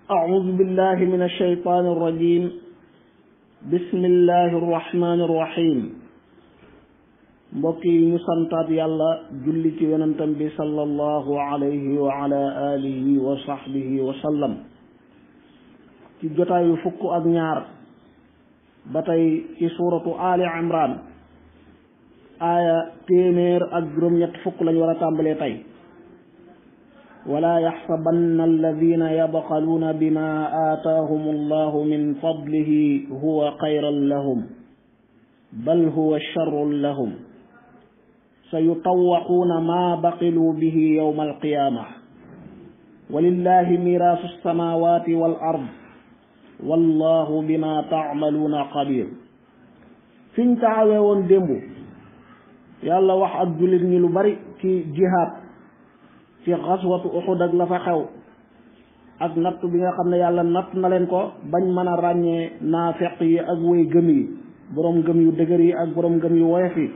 أعوذ بالله من الشيطان الرجيم بسم الله الرحمن الرحيم mbokk yi ñu santaat yàlla julli ci yonentam bi sallallahu alayhi wa ala alihi wa sahbihi wa sallam ci jotaayu fukk ak ñaar ba tey ci suuratu ali imran aaya téeméer ak juróom-ñett fukk lañ war a tàmbalee tey wala yaxsabanna alladina yabxaluuna bima aataahum allahu min fadlihi huwa xayran lahum bal huwa charrun lahum sayutawaquuna ma baqilu bihi yowma alqiyaama walillahi miraasu alsamawati wal ard wallahu bima taamaluuna xabir fiñ taxawee woon démb yàlla wax ak jullit ñi lu bari ci jihaad ci xaswatu uxud ak la fa xew ak natt bi nga xam ne yàlla natt na leen ko bañ mën a ràññee naafeq yi ak woy gëm yi boroom gëm yu dëgër yi ak boroom gëm yu woyof yi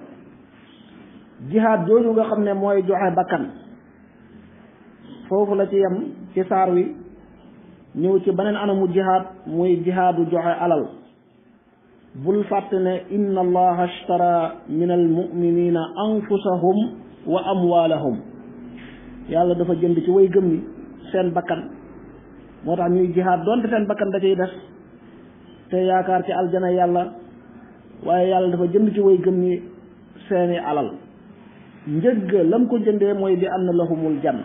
jihaad jooju nga xam ne mooy joxe bakkan foofu la ci yem ci saar wi ñëw ci beneen anamu jihaad muy jihaadu joxe alal bul fàtte ne inna allaha ashtara min almuminina anfusahum wa amwaalahum yàlla dafa jënd ci way gëm ni seen bakkan moo tax ñuy jihaad doonte seen bakkan da ciy des te yaakaar ci aljana yàlla waaye yàlla dafa jënd ci way gëm ni seeni alal njëgg lam ko jëndee mooy bi anna lahumul janna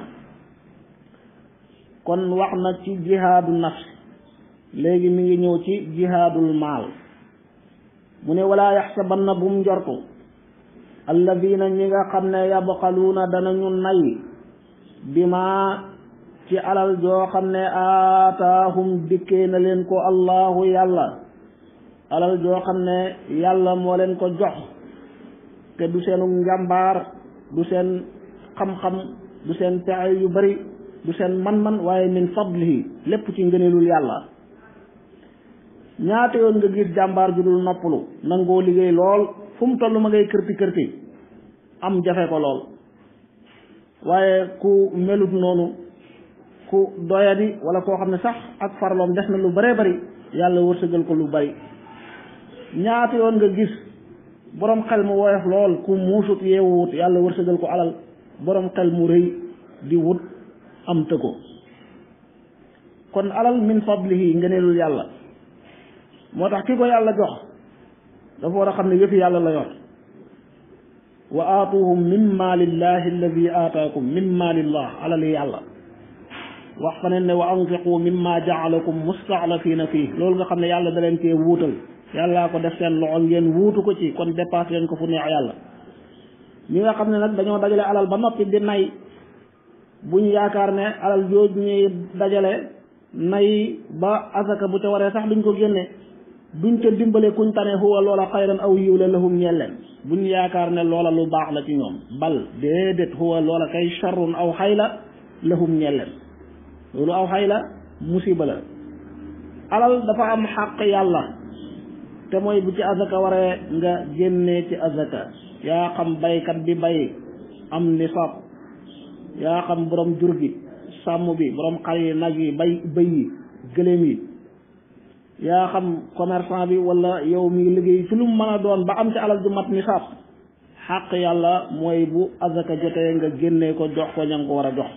kon wax na ci jihaadu nafs léegi mi ngi ñëw ci jihaadul maal mu ne wala yaxsabanna bum njortu alladina ñi nga xam ne yabxaluuna danañu nay bi ma ci alal joo xam ne aataahum dikkee na leen ko allahu yàlla alal joo xam ne yàlla moo leen ko jox te du seenu njàmbaar du seen xam-xam du seen pexe yu bari du seen man-man waaye min fadlihi lépp ci ngëneelul yàlla ñaata yoon nga gis jàmbaar ju dul noppalu nangoo liggéey lool fu mu toll ma ngay kërti kërti am jafe ko lool waaye ku melut noonu ku doyadi wala koo xam ne sax ak farloom def na lu bëree bari yàlla wërsëgal ko lu bari ñaata yoon nga gis boroom xel mu woyof lool ku muusut yeewuwut yàlla wërsëgal ko alal boroom xel mu rëy di wut am të ko kon alal min fadlihi ngëneelul yàlla moo tax ki ko yàlla jox dafa war a xam ne yëfi yàlla la yor wa aatuhum min maalillahi alladi aataakum min maalillah alali yàlla wax fa ne ne wa anfiqu mimma jaalakum mustaxlafina fii loolu nga xam ne yàlla da leen cee wuutal yàllaa ko def seen loxo ngeen wuutu ko ci kon dépasse leen ko fu neex yàlla ñi nga xam ne nag dañoo dajale alal ba noppi di nay buñ yaakaar ne alal jooju ñuy dajale nay ba asaka bu ca waree sax duñ ko génne duñ ca dimbale kuñ tane huwa loola xayran aw yiw la lahum ñeel leen buñ yaakaar ne loola lu baax la ci ñoom bal déedéet huwa loola kay charrun aw xay la lahum ñeel leen loolu aw xay la musiba la alal dafa am xàq yàlla te mooy bu ci azaka waree nga génnee ci azaka yaa xam baykat bi bay am nisaab yaa xam borom jur gi sàmm bi borom xar yi nag yi bay bëy yi gëléem yi yaa xam commerçant bi wala yow mi liggéey ci lu mu mën a doon ba am ci alal ju mat nisaab xàq yàlla mooy bu azaka jotee nga génnee ko jox ko ña nga ko war a jox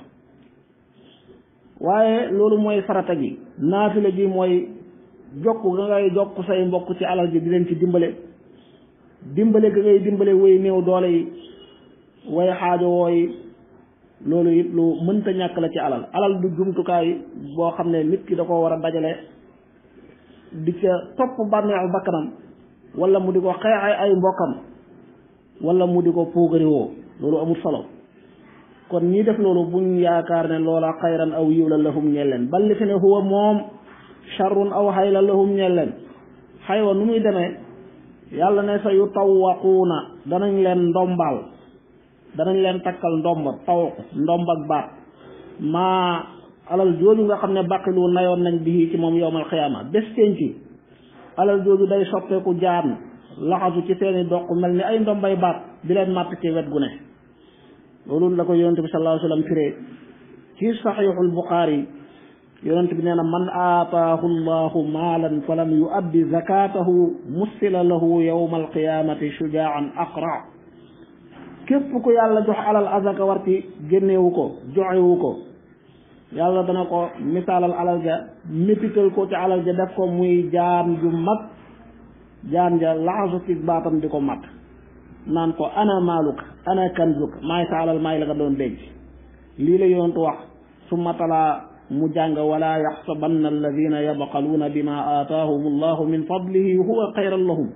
waaye loolu mooy farata gi naafila gi mooy jokk ga ngay jokk say mbokk ci alal ji di leen ci dimbale dimbale ga ngay dimbale woy néew doole yi way xaajo wooyi loolu it lu mënta ñàkk la ci alal alal du jumtukaay boo xam ne nit ki da ko war a dajale di ca topp bànneexu bakkanam wala mu di ko xeexay ay mbokkam wala mu di ko puugari woo loolu amul solo kon ñi def loolu buñ yaakaar ne loola xayran aw yiw la lahum ñeel leen bal li fi ne huwa moom charrun aw xay la lahum ñeel leen xaywa nu muy demee yàlla ne sa yu tawwaquuna danañ leen ndombal danañ leen takkal ndomb taw ndomb ak baat maa alal jooju nga xam ne baqilu nayoon nañ bii ci moom yowmal xiyaama bés ci alal jooju day soppeeku jaan laxasu ci seeni doq mel ni ay ndombay baat di leen màtt ci wet gu ne loolu la ko yonente bi sallallahu alayhi wa sallam firee ci saxiixul buxaari yonent bi nee na man aataahu llahu maalan fa lam yuaddi zakatahu mussila lahu yawma alqiyamati shujaan aqra képp ku yàlla jox alal azaka war ci génnewu ko joxewu ko yàlla dana ko misaalal alal ja métital ko ci alal ja def ko muy jaan ju mag jaan ja laxasu ci baatam di ko mat naan ko ana maaluk ana kanzuk maay sa alal maay la nga doon denc lii la yonentu wax summa talaa mu jàng wala yaxsabanna alladina yabxaluuna bima aataahum allahu min fadlihi huwa xayran lahum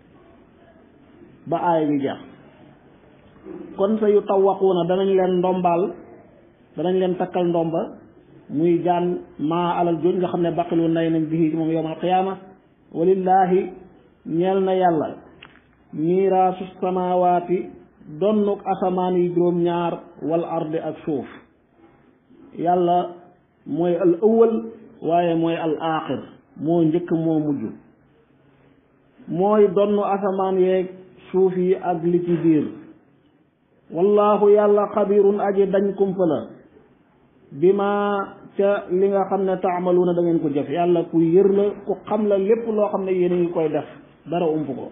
ba aaya ñu jeex kon sa yu tawaquuna danañ leen ndombaal danañ leen takkal ndomba muy jaan maa alal jooj nga xam ne baqilu nay nañ bihi moom yowm alqiyaama walillahi ñeel na yàlla miiraasu samawaati donnuk asamaan yi juróom ñaar wal ardi ak suuf yàlla mooy al awwal waaye mooy al aaxir moo njëkk moo mujj mooy donnu asamaan yeeg suuf yi ak li ci biir wallahu yàlla xabirun aji dañ kumpa la bi ma ca li nga xam ne taamaluuna da ngeen ko jëf yàlla ku yër la ku xam la lépp loo xam ne yéen a ngi koy def dara ump ko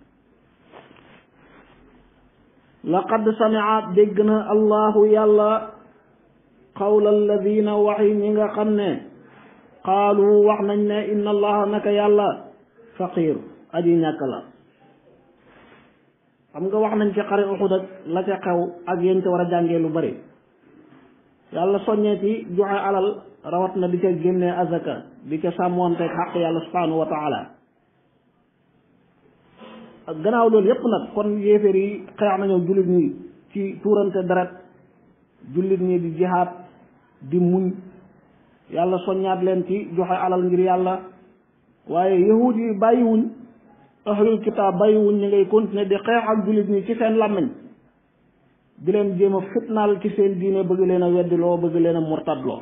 laqad samia dégg na allahu yàlla qawla alladina waxi ñi nga xam ne qaalu wax nañ ne inna allaha naka yàlla faqir aji ñàkk la xam nga wax nañ ci xare uxud ak la ca xew ak yéen ca war a jàngee lu bari yàlla soññee ci joxe alal rawat na di ca génnee azaka di ca sàmmoonteeg xaq yàlla subhanahu wa taala ak gannaaw loolu yépp nag kon yéeféer yi xeex nañoo jullit ñi ci tuurante deret jullit ñi di jihaad di muñ yàlla soññaat leen ci joxe alal ngir yàlla waaye yahuud yi bàyyiwuñ ahlul kitaab bàyyiwuñ ñu ngay continuer di xeex ak jullit ñi ci seen làmmiñ di leen jéem a fitnaal ci seen diine bëgg leen a weddiloo bëgg leen a murtadloo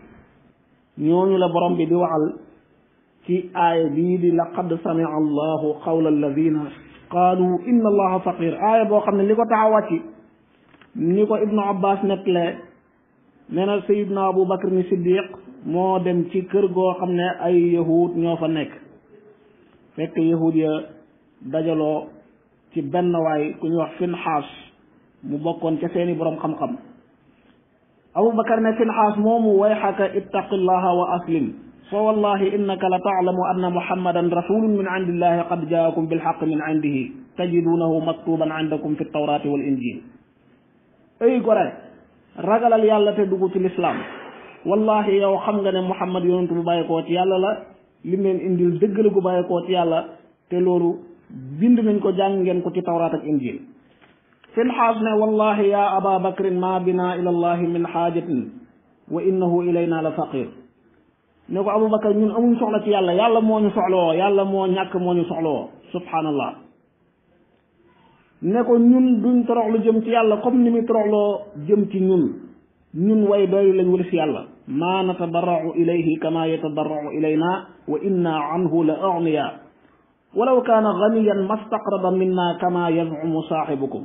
ñooñu la borom bi di waxal ci aaya bii di laqad samia allahu qawla alladina qaalu inna allaha faqir aaya boo xam ne li ko tax a wàcci ni ko ibnu abbas nettalee nee na sayidna abu bakar ni siddiq moo dem ci kër goo xam ne ay yahud ñoo fa nekk fekk yahud ya dajaloo ci benn waay ku ñuy wax finxaas mu bokkoon ca seeni boroom xam-xam abu bakar ne finxaas moomu wayxaka ittaqillaha wa aslim fa wallahi innaka la taalamu anna muhammadan rasulun min indillahi qad jaakum bilxaq min indihi tajidunahu maktuban indakum fi tawrati wal injil ay gore ragalal yàlla te dugg ci lislaam wallahi yow xam nga ne muhammad yonentu bu bàyyi koo ci yàlla la lim leen indil dëgg la gu bàyyi koo ci yàlla te loolu bind nañ ko jàng ngeen ko ci tawraat ak injil finxaas ne wallahi ya aba bakrin ma bina ila allahi min xaajatin wa innahu ilayna la faqir ne ko abubakar ñun amuñ soxla ci yàlla yàlla moo ñu soxlawoo yàlla moo ñàkk moo ñu soxlawoo subhanallah ne ko ñun duñ toroxlu jëm ci yàlla comme ni muy toroxloo jëm ci ñun ñun way doylu lañ wëlis yàlla ma natadarracu ilayhi kama yatadarracu ilayna wa inna anhu la agniya walaw kaana ganiyan mastaqrada minna kama yazcumu saaxibukum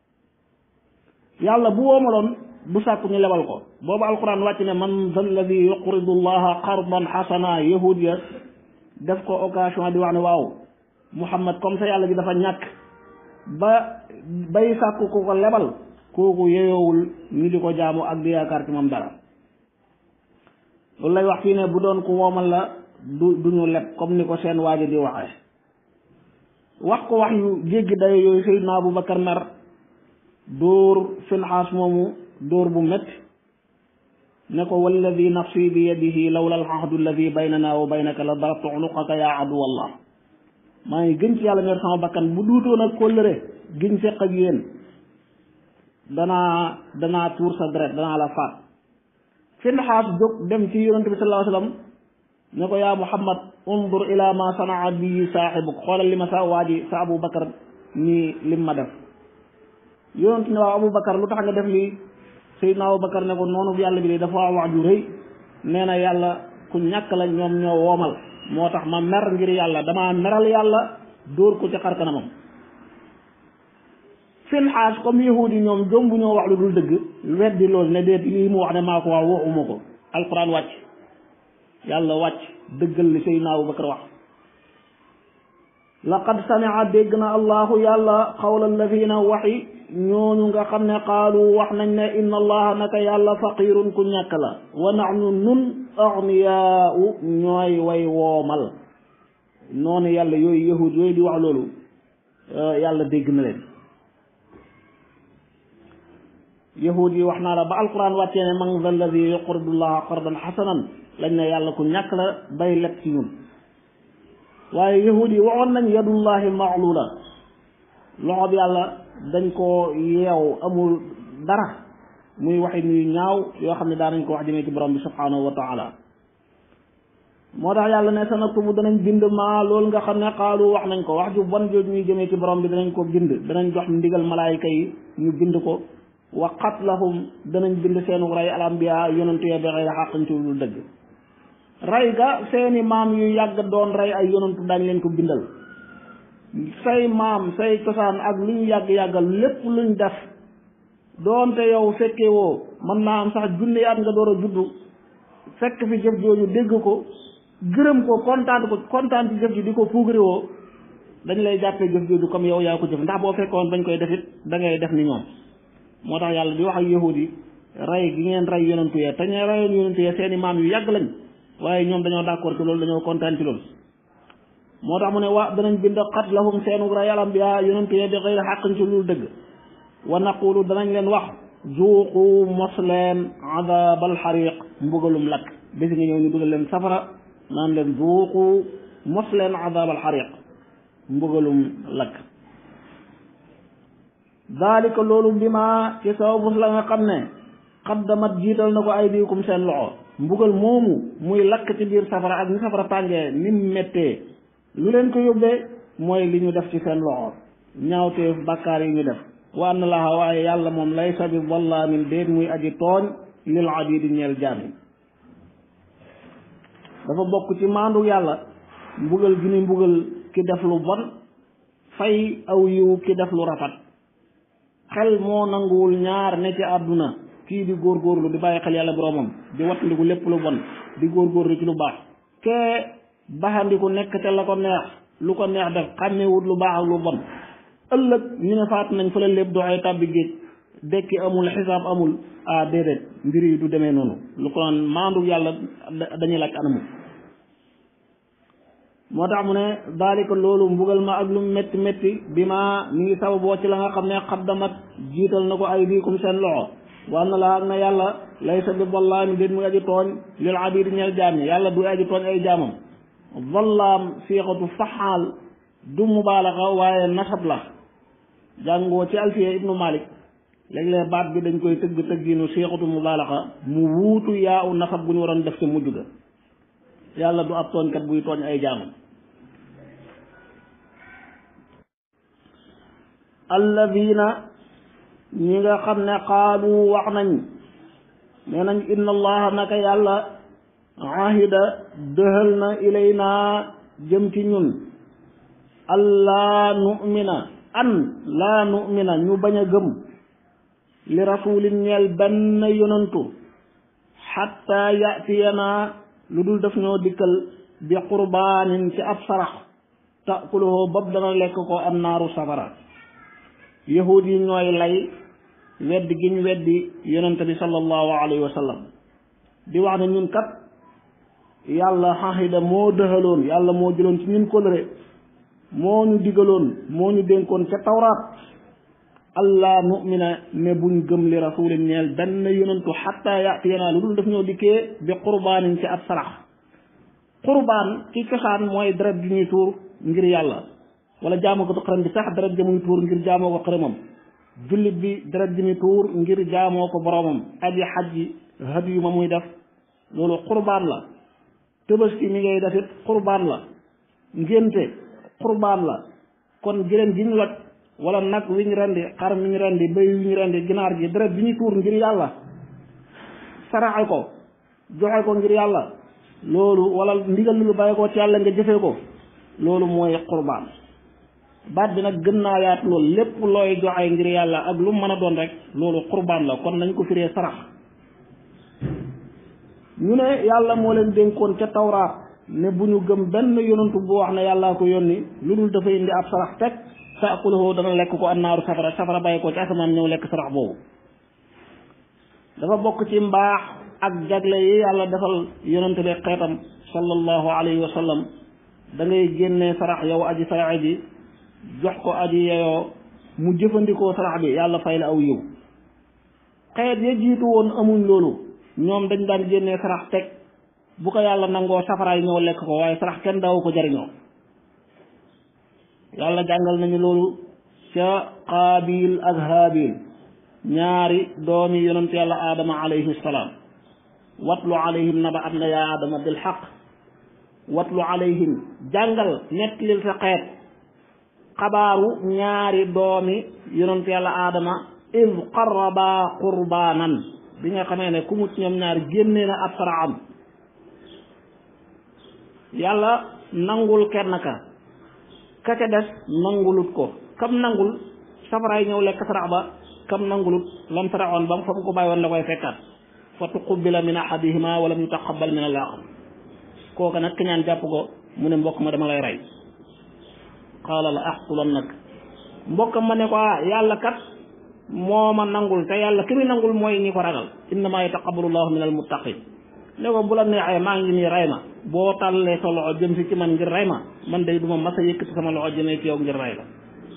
yàlla bu woomaloon bu sàkku ñu lebal ko boobu alquran wàcc ne man za alladi yuqridu allaha qardan xasana yahud ya def ko occasion di wax ne waaw muhammad comme ça yàlla ji dafa ñàkk ba bay sàkku ku ko lebal kooku yeyoowul ñu di ko jaamu ak di yaakaar ci moom dara loolu lay wax fii ne bu doon ku woomal la du duñu leb comme ni ko seen waaji di waxee wax ko wax yu jéggi dayo yooyu Seydina Abubakar mer dóor finxaas moomu dóor bu métti ne ko walladi nafsi bi yadihi lawla alahdu alladi baynana wa baynaka la darabtu unuqaka ya aduwallah maa ngi gën ci yàlla meer sama bakkan bu duutoon ak kóllëre giñ seq ak yéen danaa danaa tuur sa deret danaa la faat finxaas jóg dem ci yonente bi sallallahu alayhi wasallam ne ko yaa muhammad undur ila ma sanaa bi saaxibuk xoolal li ma sa waa ji sa abou bakar nii lim ma def yonent ne waaw abou bakar lu tax nga def lii sayidna abou bakar ne ko noonu yàlla bi de dafa wax ju rëy nee na yàlla ku ñàkk la ñoom ñoo woomal moo tax ma mer ngir yàlla damaa meral yàlla dóor ko ci xar kanamam finxaas comme yahudi ñoom jombu ñoo wax lu dul dëgg weddi loolu ne déet lii mu wax ne maa ko wax waxuma ko alquran wàcc yàlla wàcc dëggal li Seydina Abubakar wax laqad samia dégg na allahu yàlla xawla alladina waxi ñooñu nga xam ne qaalu wax nañ ne inna allaha naka yàlla faqirun ku ñàkk la wa nahnu nun agniyaau ñooy way woomal noonu yàlla yooyu yahud yooyu di wax loolu yàlla dégg na leen yahud yi wax naa la ba alquran wàccee ne man dha alladi yuqridu llaha qardan xasanan lañ ne yàlla ku ñàkk la bay leb ci ñun waaye yahud yi waxoon nañ yadullahi maxluula loxo bi yàlla dañ koo yeew amul dara muy waxi nuy ñaaw yoo xam ne daa nañ ko wax jëmee ci borom bi subhanahu wa taala moo tax yàlla ne sanaktubu danañ bind maa loolu nga xam ne xaalu wax nañ ko wax ju bon jooju ñuy jëmee ci borom bi danañ ko bind danañ jox ndigal malaayika yi ñu bind ko wa qatlahum danañ bind seenu rey al ambiya yonentu ya bi xëy xàqañ ci lu dëgg rey ga seeni maam yu yàgg doon rey ay yonentu dañ leen ko bindal say maam say cosaan ak lu ñu yàgg-yàggal lépp luñ def doonte yow fekke woo mën naa am sax junni at nga door a juddu fekk fi jëf jooju dégg ko gërëm ko kontaan ko kontaan ci jëf ji di ko puugari woo dañ lay jàppee jëf jooju comme yow yaa ko jëf ndax boo fekkoon bañ koy defit da ngay def ni ñoom moo tax yàlla di wax ak yahud yi rey gi ngeen rey yonentu yee te ñu reyoon yonentu yee seeni maam yu yàgg lañ waaye ñoom dañoo d'accord ci loolu dañoo kontaan ci loolu moo tax mu ne waa danañ bind qatlahum seenu rey al ambiya yonentu yee bi xëyri xàqin ci lu dëgg wa naqulu danañ leen wax zuuqu mos leen adabal xariq mbugalum lakk bési nga ñëw ñu dugal leen safara naan leen zuuqu mos leen adabal xariq mbugalum lakk daalika loolu bi ma ci sababus la nga xam ne xaddamat jiital na ko ay diikum seen loxo mbugal moomu muy lakk ci biir safara ak ni safara tàngee ni mu méttee lu leen ko yóbbee mooy li ñu def ci seen loxo ñaawteef bàkkaar yi ñu def wa anna laha waaye yàlla moom laysa bi wallaamin déet muy aji tooñ lil abidi ñeel jaam yi dafa bokk ci maandu yàlla mbugal gi ni mbugal ki def lu bon fay aw yiw ki def lu rafet xel moo nanguwul ñaar ne ci àdduna kii di góorgóorlu di bàyyi xel yàlla boromam di wattandiku lépp lu bon di góorgóorlu ci lu baax kee baxandiku nekk ca la ko neex lu ko neex def xàmmewut lu baax ak lu bon ëllëg ñu ne faat nañ fa la lépp doxee tàbbi géej dekki amul xisaab amul ah déedéet mbir yi du demee noonu lu ko naan maandu yàlla dañuy laaj anamu moo tax mu ne daalika loolu mbugal ma ak lu métti métti bi ma mi ngi sababoo ci la nga xam ne xaddamat jiital na ko ay diikum seen loxo war na la ak na yàlla laysa bi wallaami déet muy aji tooñ lil abidi ñeel jaam ñi yàlla du aji tooñ ay jaamam wallaam siixatu faxaal du mubaalaxa waaye nasab la jàngoo ci alfiya ibnu malik léeg-léeg baat bi dañ koy tëgg tëgginu siixatu mubaalaxa mu wuutu yaa u nasab bu ñu waroon def ci mujj ga yàlla du ab tooñkat buy tooñ ay jaamam alladina ñi nga xam ne qaalu wax nañ nee nañ inna allaha naka yàlla ahida dëhal na ilayna jëm ci ñun allaa nu'mina an laa nu'mina ñu bañ a gëm li rasulin ñeel benn yonantu xatta yatiyana lu dul daf ñoo dikkal bi qurbaanin ci ab sarax takuluhu bopp dana lekk ko am naaru safara yahud yi ñooy lay weddi gi ñu weddi yonente bi sallallahu alayhi wa sallam di wax ne ñun kat yàlla xaxida moo dëxaloon yàlla moo jëloon ci ñun kóllëre moo ñu digaloon moo ñu dénkoon ca tawraat allah nu'mina ne buñ gëm li rasulin ñeel benn yonentu xatta yatiyanaa lu dul daf ñoo dikkee bi qurbaanin ci ab sarax qurbaan ci cosaan mooy deret bi ñuy tuur ngir yàlla wala jaamoo ko xërëm bi sax deret ja muy tuur ngir jaamoo ko xërëmam jullit bi deret ji muy tuur ngir jaamoo ko boromam aji xaj ji had yu ma muy def loolu qurbaan la tëbaski mi ngay def it qurbaan la ngénte qurbaan la kon jëleen gi ñu loj wala nag wi ñu rendi xar mi ñu rendi béy wi ñu rendi ginaar gi deret bi ñu tuur ngir yàlla saraxe ko joxe ko ngir yàlla loolu wala ndigal lu bàyyi ko ci yàlla nga jëfee ko loolu mooy qurbaan baat bi nag gën naa yaat loolu lépp looy joxe ngir yàlla ak lu mën a doon rek loolu qurbaan la kon nañ ko firee sarax ñu ne yàlla moo leen dénkoon ca tawraat ne bu ñu gëm benn yonantu bu wax ne yàllaa ko yónni lu dul dafa indi ab sarax teg taakuluhu dana lekk ko annaaru safara safara bàyyi ko ci asamaan ñëw lekk sarax boobu dafa bokk ci mbaax ak jagle yi yàlla defal yonante bi xeetam sallallahu alayhi wa sallam da ngay génnee sarax yow aji saraxe ji jox ko aji yeyoo mu jëfandikoo sarax bi yàlla fay la aw yiw xeet ya jiitu woon amuñ loolu ñoom dañ daan génnee sarax teg bu ko yàlla nangoo safaraay ñëw lekk ko waaye sarax kenn daawu ko jariñoo yàlla jàngal nañu loolu ca qaabil ak haabil ñaari doomi yonent yàlla aadama alayhi salaam watlu alayhim naba am na yaa aadama bil xaq watlu alayhim jàngal nettalil sa xeet xabaaru ñaari doomi yonent yàlla aadama id qarraba qurbaanan bi nga xamee ne ku mucc ñoom ñaar génnee na ab saraam yàlla nangul kenn ka ka ca des nangulut ko kam nangul safaraay ñëw lekk sarax ba kam nangulut lam saraxoon ba mu fa mu ko bàyyi woon la koy fekkaat fa tuqubila min ahadihima wa lam yutaqabal min al axar kooka nag ki ñaan jàpp ko mu ne mbokk ma dama lay rey qaala la axtulan nag mbokk ma ne ko ah yàlla kat moo ma nangul te yàlla ki muy nangul mooy ñi ko ragal innama yataqabbalu llahu min al muttaqin ne ko bu la neexee maa ngi nii rey ma boo tàllee sa loxo jëm si ci man ngir rey ma man day duma mas a yëkkati sama loxo jëmee ci yow ngir rey la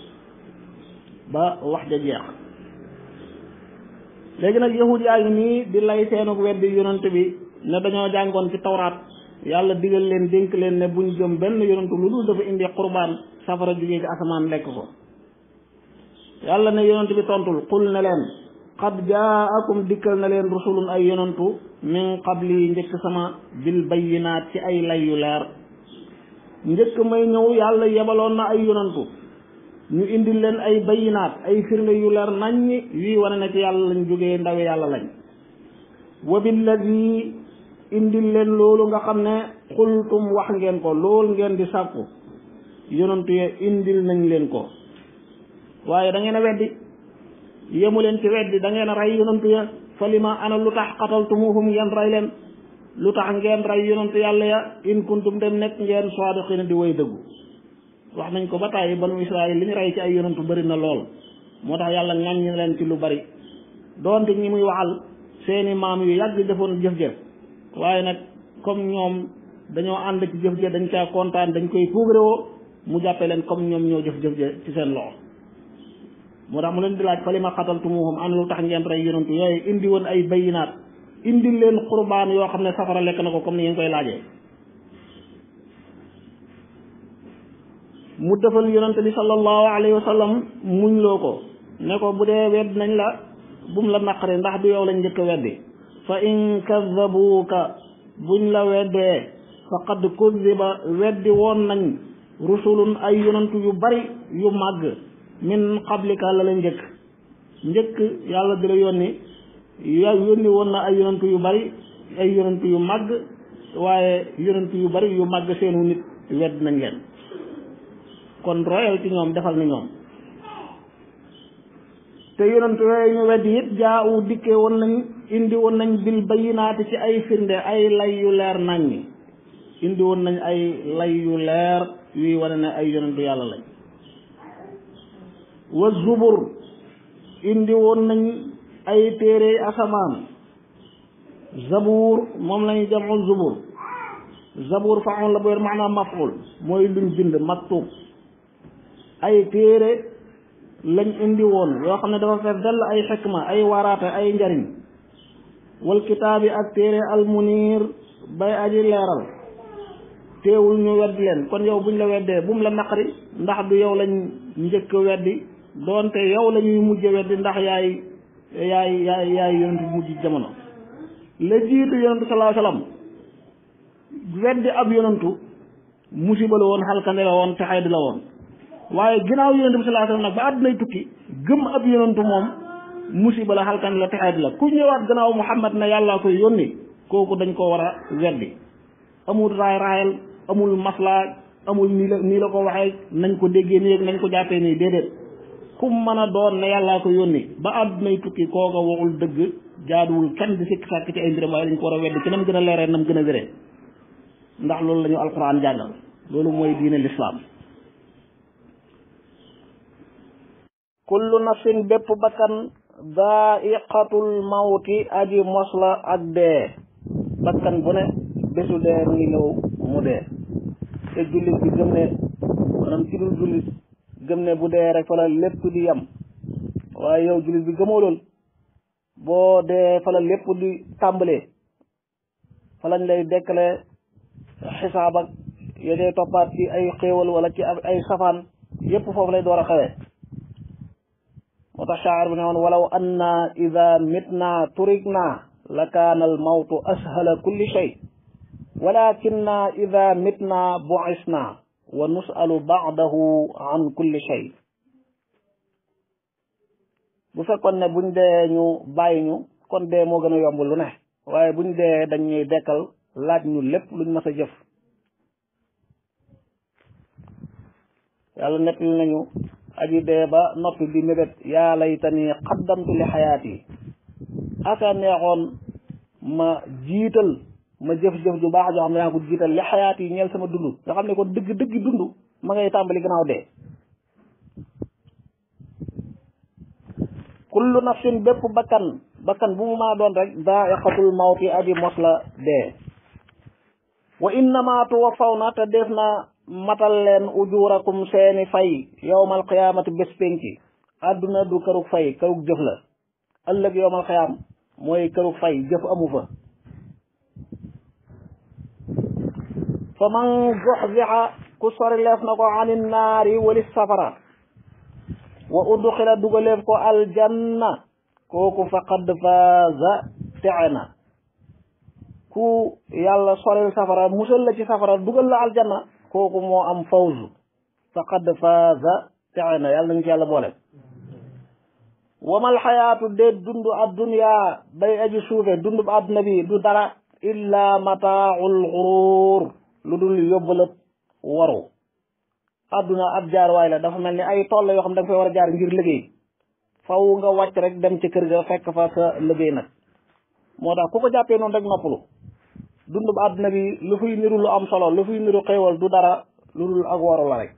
ba wax ja jeex léegi nag yahud yaa ngi nii di lay seenug weddi yonent bi ne dañoo jàngoon ci tawraat yàlla digal leen dénk leen ne buñ jëm benn yonentu lu dul dafa indi qurbaan safara jugee ci asamaan lekk ko yàlla ne yonent bi tontul qul ne leen qad jaakum dikkal na leen rusulun ay yonantu min qabli njëkk sama bil bayyinaat ci ay lay yu leer njëkk may ñëw yàlla yebaloon na ay yonantu ñu indil leen ay bayyinaat ay firnde yu leer naññi yuy wane na ci yàlla lañ jógee ndawe yàlla lañ wa billadi indil leen loolu nga xam ne xultum wax ngeen ko loolu ngeen di sàkku yonantu ye indil nañ leen ko waaye da ngeen a weddi yemu leen ci weddi da ngeen a rey yonantu ya fa lima ana lu tax qataltumuhum ngeen rey leen lu tax ngeen rey yonantu yàlla ya in kuntum dem nekk ngeen saadiqina di way dëggu wax nañ ko ba tàyyi banu israil li ñu rey ci ay yonantu bëri na lool moo tax yàlla ŋàññi leen ci lu bari doonte ñi muy waxal seeni maam yu yàgg defoon jëf-jëf waaye nag comme ñoom dañoo ànd ci jëf-jëf dañ caa kontaan dañ koy puugarewoo mu jàppe leen comme ñoom ñoo jëf-jëf ci seen loxo moo tax mu leen di laaj fa li ma xataltumuhum ana lu tax ngeen rey yonantu yooyu indi woon ay bayinaat indi leen qurbaan yoo xam ne safara lekk na ko comme ni ngeen koy laajee mu defal yonante bi sallallahu alayhi wa sallam muñ loo ko ne ko bu dee wedd nañ la bum la naqari ndax du yow lañ njëkk a weddi fa in kadabuuka buñ la weddee faqad kudiba weddi woon nañ rusulun ay yonantu yu bari yu màgg min qablika la la njëkk njëkk yàlla di la yónni ya yónni woon na ay yonantu yu bari ay yonantu yu màgg waaye yonantu yu bari yu màgg seenu nit wedd nañ leen kon royal ci ñoom defal na ñoom te yonantu yooyu ñu weddi it jaawu dikkee woon nañ indi woon nañ bil bayinaati ci ay firnde ay lay yu leer nañ ñi indi woon nañ ay lay yu leer yuy wane ne ay yonantu yàlla lañ wa zubur indi woon nañ ay téere asamaan zabuur moom lañu jamu zubur zabuur faxoon la boyer maanaam maful mooy luñ bind maktub ay téere lañ indi woon yoo xam ne dafa fees dell ay xikma ay waraate ay njariñ wal kitaabi ak téere almunir bay aji leeral teewul ñu weddi leen kon yow buñ la weddee bu mu la naqari ndax du yow lañ njëkk weddi doonte yow la ñuy mujj weddi ndax yaay yaay yaay yaay yonent bu mujj jamono la jiitu yonentu sallallahu alayhi wasallam weddi ab yonentu musiba la woon xalkande la woon texeedi la woon waaye ginnaaw yonentu bi sallallahu alayhi wasallam nag ba àddunay tukki gëm ab yonentu moom musiba la xalkande la texeedi la ku ñëwaat gannaaw Muhammad ne yàllaa koy yónni kooku dañ ko war a weddi amul raay raayal amul maslaa amul nii la nii la ko waxee nañ ko déggee nii nañ ko jàppee nii déedéet kum mën a doon ne yàllaa ko yónni ba àddunay tukki kooka waxul dëgg jaaduwul kenn di sikk sàkk ci ay mbiram waaye dañ ko war a wedd ci nam gën a leeree nam gën a wéree ndax loolu la ñu alquran jàngal loolu mooy diine lislaam kullu nafsin bépp bakkan daa'iqatul mawti aji mos la ak dee bakkan bu ne bésu dee mu ngi ñëw mu dee te jullit bi gëm ne maanaam ci dul jullit gëm ne bu dee rek fa la lépp di yam waaye yow jullit bi gëmoo lool boo dee fa la lépp di tàmbalee fa lañ lay dekkale xisaab ak ya dee toppaat ci ay xéewal wala ci ay safaan yépp foofu lay door a xewee moo tax shaar bi ne woon walaw anna ida mitna turikna la kaana al mawtu ashala kulli shay walakinna ida mitna buisna wa nusalu baadahu an kulli shay bu fekkoon ne buñ dee ñu bàyyi ñu kon dee moo gën a yomb lu ne waaye buñ dee dañ ñuy dekkal laaj ñu lépp luñ mas a jëf yàlla nettali nañu aji dee ba noppi di mébét yaa laytani qaddamtu li xayaati aka neexoon ma jiital ma jëf-jëf ju baax joo xam ne yaa ko jiital li xayaat yi ñeel sama dund nga xam ne kon dëgg dëgg dund ma ngay tàmbali gannaaw dee kullu nafsin bépp bakkan bakkan bu mu maa doon rek daa'iqatul mawti aji mos la dee wa innama tuwaffawna te def na matal leen ujurakum seeni fay yowmal qiyaamati bés penci àdduna du kërug fay kërug jëf la ëllëg yowmal qiyaam mooy kërug fay jëf amu fa fa man zuxzixa ku sori leef na ko anin naari walis safara wa udxila dugaleef ko aljanna kooku faqad faaza texe na ku yàlla soril safara musal la ci safara dugal la aljanna kooku moo am fawzu faqad faaza texe na yàlla nañu ci yàlla boole wamal xayaatu dee dundu adduniya bay aji suufe dundu bu adduna bi du dara illa mataaul xuruur lu dul yóbbalëb waru adduna ab jaar waay la dafa mel ni ay tool la yoo xam da nga fay war a jaar ngir liggéey faw nga wàcc rek dem ci kër ga fekk fa sa liggéey nag moo tax ku ko jàppee noonu rek noppalu dund bu àdduna bi lu fuy niru lu am solo lu fuy niru xéewal du dara lu dul ak waru la rek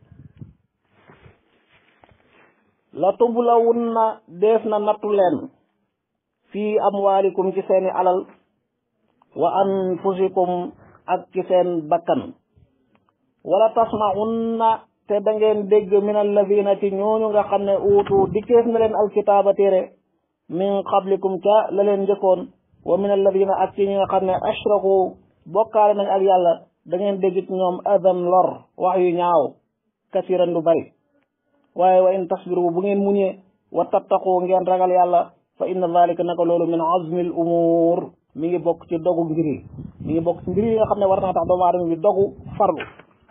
la tublawun na def na nattu leen fii amwaalikum ci seeni alal wa anfusikum ak ci seen bakkan wala tasmaunna te da ngeen dégg min alladina ci ñooñu nga xam ne uutu dikkeef na leen alkitaaba téere min qablikum ca la leen njëkkoon wa min alladina ak ci ñi nga xam ne ashraku bokkaale nañ ak yàlla da ngeen dégg ci ñoom adan lor wax yu ñaaw kasiran lu bari waaye wa in tasbiru bu ngeen muñee wa tattaqu ngeen ragal yàlla fa inna dalika naka loolu min azmi al umur mi ngi bokk ci dogu mbir yi mi ngi bokk ci mbir yi nga xam ne war naa tax doomu aadama bi dogu farlu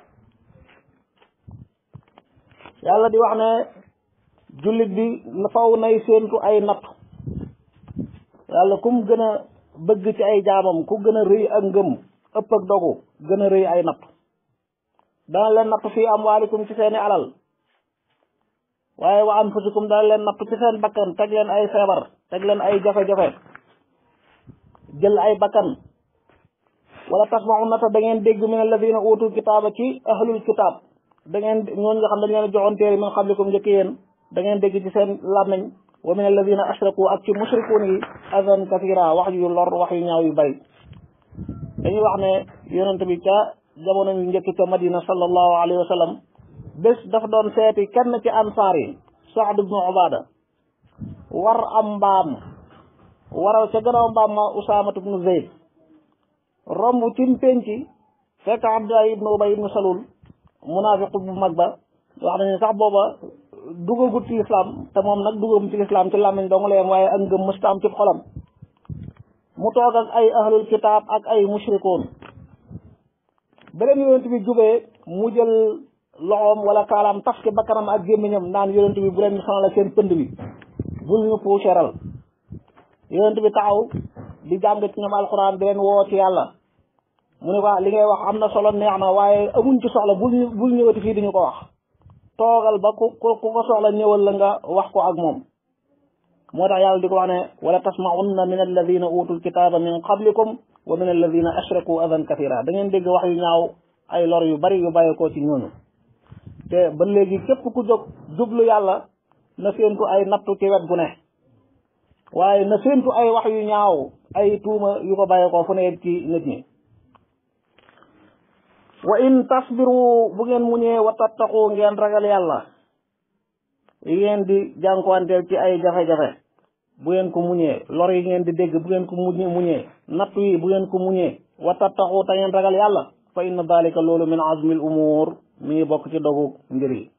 yàlla di wax ne jullit bi faw nay séentu ay natt yàlla kum gën a bëgg ci ay jaamam ku gën a rëy ak ngëm ëpp ak dogu gën a rëy ay natt dana leen natt fii amwaalikum ci seeni alal waaye wa anfusikum dana leen natt ci seen bakkan teg leen ay feebar teg leen ay jafe-jafe jël ay bakkan wala tasmauna ta da ngeen dégg min alladina utul kitaaba ci ahlul kitaab da ngeen ñooñu nga xam dañ leen joxoon téere min qablikum njëkk yéen da ngeen dégg ci seen làmmiñ wa min alladina ashraku ak ci mushrikuun yi adan kathira wax yu lor wax yu ñaaw yu bari dañuy wax ne yonent bi ca jamono yu njëkk ca madina sallallahu alayhi wa sallam bés dafa doon seeti kenn ci ansaar yi Saad ibnu Ubaada war am mbaam waral ca gannaaw mbaam ma Usaamatu ibnu Zayd romb ci penci fekk Abdullah ibnu Ubay ibnu Salul munaafiq bu mag ba wax nañu sax booba dugagut ci lislaam te moom nag dugagum ci lislaam ci làmmiñ dong la yem waaye ak ngëm mësta am ci xolam mu toog ak ay ahlul kitaab ak ay mushrikoon beneen yonent bi jubee mu jël loxoom wala kaalaam taf ci bakkanam ak gémmiñam naan yonent bi bu leen ñu sonal seen pënd bi bul ñu puuseral yonent bi taxaw di jàng ci ñoom alxuraan di leen woo ci yàlla mu ne ko li ngay wax am na solo neex na waaye amuñ ci soxla bul bul ñëwati fii di ñu ko wax toogal ba ku ku ko soxla ñëwal la nga wax ko ak moom moo tax yàlla di ko wax ne wala tasmaunna min alladina utul kitaaba min qablikum wa min alladina ashraku adan kathira da ngeen dégg wax yu ñaaw ay lor yu bari yu bàyyeekoo ci ñooñu te ba léegi képp ku jóg jublu yàlla na séentu ay nattu ci wet gu ne waaye na séentu ay wax yu ñaaw ay tuuma yu ko bàyyeekoo fu ne ci nit ñi wa in tasbiru bu ngeen muñee wa tattaqu ngeen ragal yàlla yi ngeen di jànkuwanteel ci ay jafe-jafe bu ngeen ko muñee lor yi ngeen di dégg bu ngeen ko muñee muñee nattu yi bu ngeen ko muñee wa tattaqu te ngeen ragal yàlla fa inna dalika loolu min azmil umur mi ngi bokk ci dogu mbir yi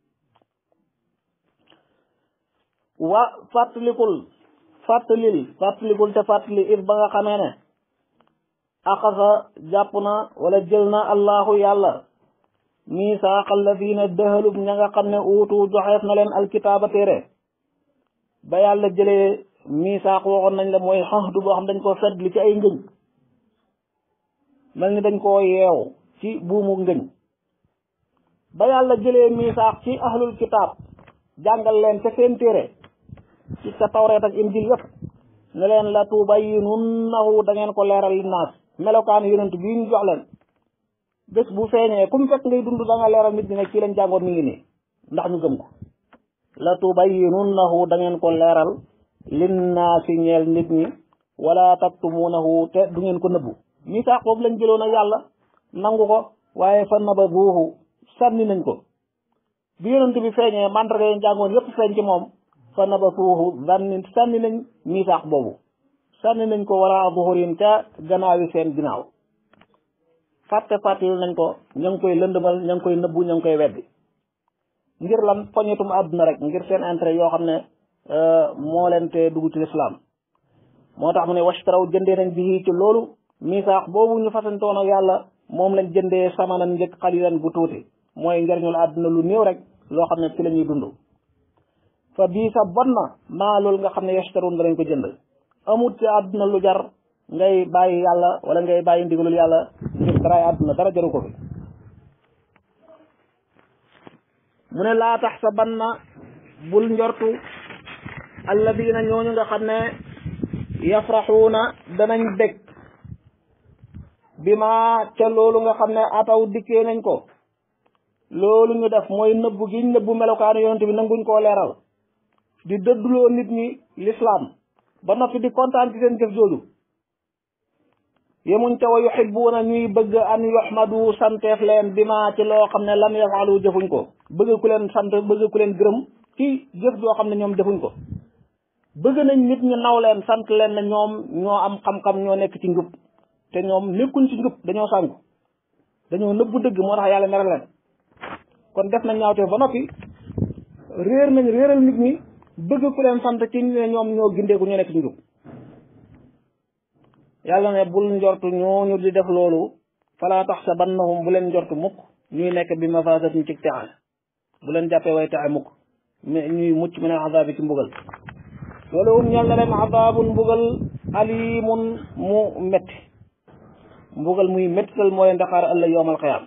wa fàttalikul fàttalil fàttalikul te fàttali it ba nga xamee ne axasa jàpp na wala jël na allahu yàlla misaaq alladina dëhalub ña nga xam ne uutu joxeef na leen alkitaaba téere ba yàlla jëlee misaaq waxoon nañ la mooy xaxdu boo xam dañ koo fedd ci ay ngëñ mel ni dañ koo yeew ci buumu ngëñ ba yàlla jëlee misaaq ci ahlul kitaab jàngal leen ca seen téere ci sa tawreet ak injil yëpp ne leen la tubayyinunnahu da ngeen ko leeral linnaas melokaan yonent bii ñu jox leen bés bu feeñee kum fekk ngay dund da nga leeral nit ñi ne ci leen jàngoon mi ngi nii ndax ñu gëm ko la tubayyinunnahu da ngeen ko leeral linnaasi ñeel nit ñi wala taktumuunahu te du ngeen ko nëbbu misaaq boobu lañ jëloon ak yàlla nangu ko waaye fa nabaduuhu sànni nañ ko bi yonent bi feeñee mandarga yi jàngoon yépp feeñ ci moom fa nabasuuhu sànni sànni nañ misaaq boobu sànni nañ ko wara zuhurin ca gannaawi seen ginnaaw fàtte fàttali nañ ko ña ngi koy lëndëmal ña ngi koy nëbbu ña ngi koy weddi ngir lan poñetum àdduna rek ngir seen intérêt yoo xam ne moo leen te dugg ci lislaam moo tax mu ne washtaraw jëndee nañ bi ci loolu misaax boobu ñu fasantoon ak yàlla moom lañ jëndee samanan njëkk xalilan bu tuuti mooy njariñul àdduna lu néew rek loo xam ne ci la ñuy dund fa bii sa bon na maa loolu nga xam ne yashtaroon danañ ko jënd amut ci àdduna lu jar ngay bàyyi yàlla wala ngay bàyyi ndigalul yàlla ngir daraay àdduna dara jaru ko fi mu ne laa tax sa ban na bul njortu alladina ñooñu nga xam ne yafraxuuna danañ bég bi ma ca loolu nga xam ne ataw dikkee nañ ko loolu ñu def mooy nëbbu giñ nëbbu melokaanu yonent bi nanguñ koo leeral di dëdduloo nit ñi lislaam ba noppi di kontaan ci seen jëf jooju yemuñ ca wa yuhibbuuna ñuy bëgg an yuhmadu santeef leen bi ma ci loo xam ne lam yafalu jëfuñ ko bëgg ku leen sant bëgg ku leen gërëm ci jëf joo xam ne ñoom defuñ ko bëgg nañ nit ñi naw leen sant leen ne ñoom ñoo am xam-xam ñoo nekk ci njub te ñoom nekkuñ ci njub dañoo sànku dañoo nëbbu dëgg moo tax yàlla mere leen kon def nañ ñaawteef ba noppi réer nañ réeral nit ñi bëgg ku leen sant ci ne ñoom ñoo gindeeku ñoo nekk ci njub yàlla ne bul njortu ñooñu di def loolu falaa tax sa bannahum bu leen njortu mukk ñuy nekk bi mafasatin ci texe bu leen jàppee way texe mukk mais ñuy mucc min azaabi ci mbugal loolu um ñal na leen azaabun mbugal alimun mu metti mbugal muy mettital moo leen daqaar ëllëg yowmal qiyaam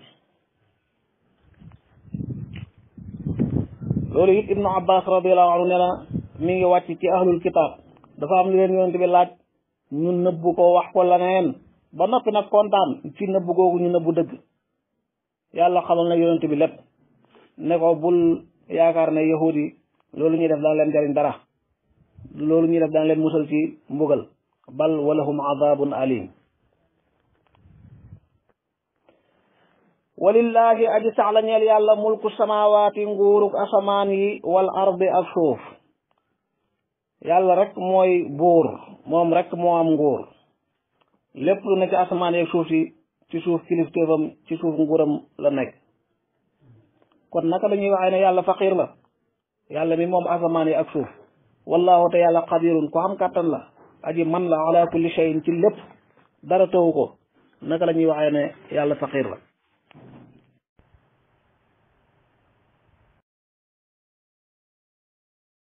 loolu it ibnu abbas radiallahu anhu nee na mi ngi wàcc ci ahlul kitaab dafa am lu leen yonent bi laaj ñu nëbbu ko wax ko leneen ba noppi nag kontaan ci nëbbu googu ñu nëbbu dëgg yàlla xamal na yonent bi lépp ne ko bul yaakaar ne yahud yi loolu ñuy def daan leen jariñ dara loolu ñuy def daan leen musal ci mbugal bal walahum azabun alim walillahi aji sax la ñeel yàlla mulku samawaati nguuruk asamaan yi wal ardi ak suuf yàlla rek mooy buur moom rek moo am nguur lépp lu nekk ci asamaan yi ak suuf si ci suuf kilifteefam ci suuf nguuram la nekk kon naka la ñuy waxee ne yàlla faqiir la yàlla mi moom asamaan yi ak suuf wallahu te yàlla qadirun ko xam kàttan la aji man la ala kulli shay'in ci lépp dara tawu ko naka la ñuy waxee ne yàlla faqiir la